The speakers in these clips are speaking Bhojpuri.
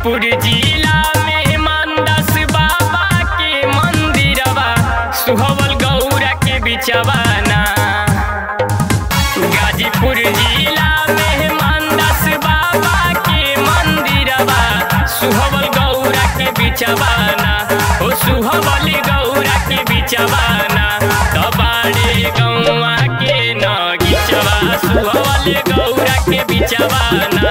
गाजीपुर जिला में मानदास बाबा के मंदिरवा सुहवल गौरा के बिचवाना गाजीपुर जिला में मानदास बाबा के मंदिरवा सुहवल गौरा के बिचवाना ओ सुहवल गौरा के बिचवाना तबाड़े गौवा के नगीचवा सुहवल गौरा के बिचवाना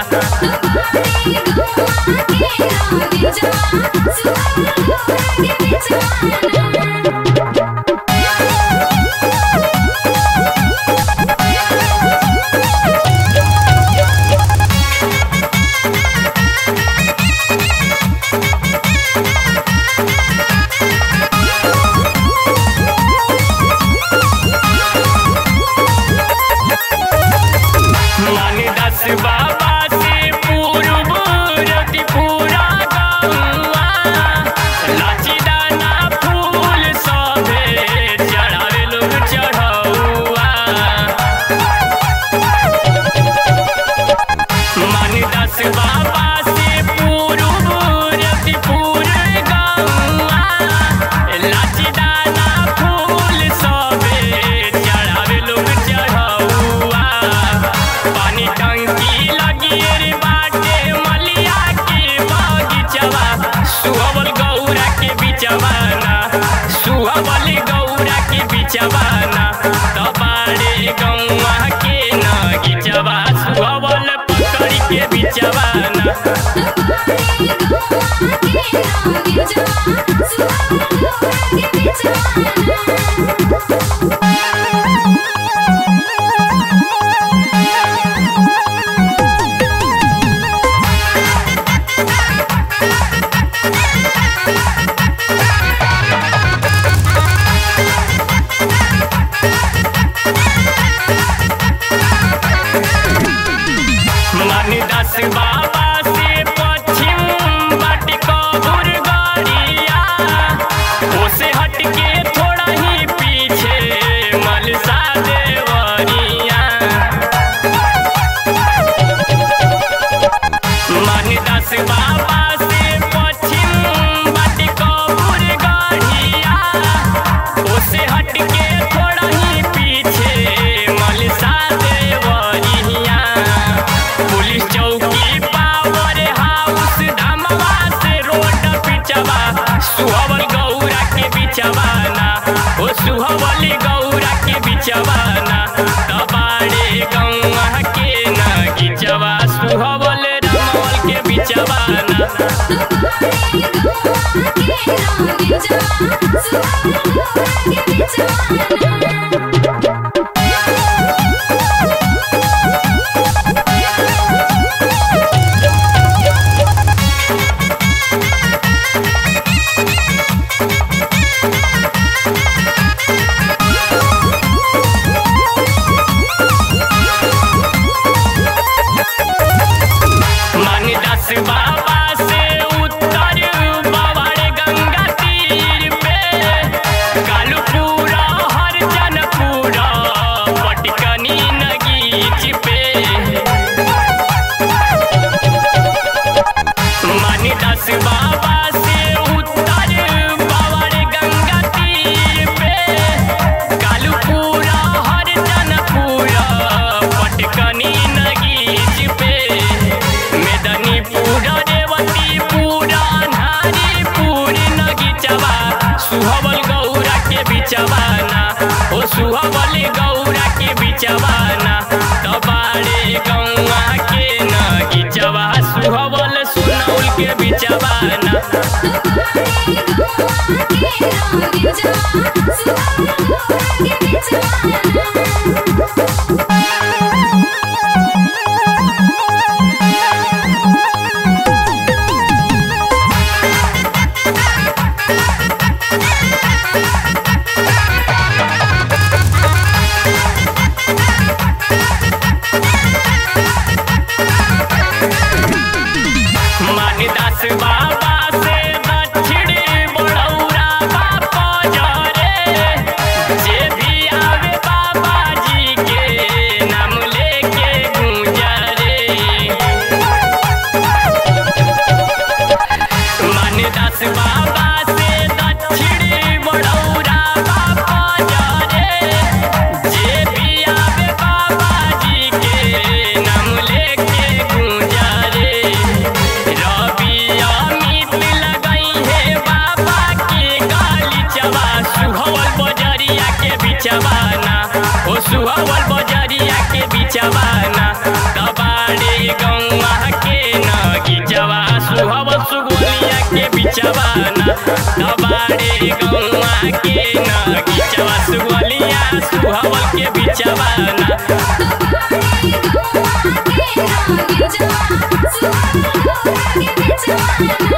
मानदास बाबा से पूर्व रतिपुरा गौआ लाचीदाना फूल सभे चढ़ावे लोग चढ़ौआ मानदास बाबा से पूर्व रतिपुर गौआ लाचीदाना फूल सभे चढ़ावे लोग चढ़ौआ पानी टंकी लगी रे बाटे मलिया के बगीचवा सुहवल गौरा के बिचवाना सुहवल गौरा के बिचवाना तबाड़े गौआ के नगीचवा सुहवल पकड़ी के बिचवाना मानदास बाबा से पश्चिम बाटी कबूर गरिया ओसे हट के थोड़ा ही पीछे मलसा देवरिया मानदास बाबा से पश्चिम बाटी कबूर गरिया ओसे हट के थोड़ा ही पीछे मलसा देवरिया पुलिस चौकी पावर हाउस धमवा से रोड पिचवा सुहवल गौरा के बिचवाना ओ सुहवल गौरा के बिचवाना तबाड़े गौआ के नगीचवा सुहवल रमवल के बिचवाना मानदास बाबा से उत्तर बाबारे गंगा तीर पे कालूपुरा हरजनपुरा पटकनी नगीच पे मानदास बाबा से उत्तर बाबारे गंगा तीर पे कालूपुरा हरजनपुरा पटकनी नगीच पे मेदनीपुर रेवतीपुर नारीपुर नगीचवा सुहवल गौरा के बिचवाना ओ सुहवल गौरा के बिचवाना तबाड़े गौआ के नगीचवा सुहवल सुनौल के बिचवाना मानदास बाबा से दक्षिण बड़ौरा बाप जरे बिचवाना तबाड़े गौआ के नगीचवा सुहब सुगोलिया के बिचवाना तबाड़े गौआ के नगीचवा सुगोलिया सुहबल के बिचवाना Suha, suha, suha, suha, suha,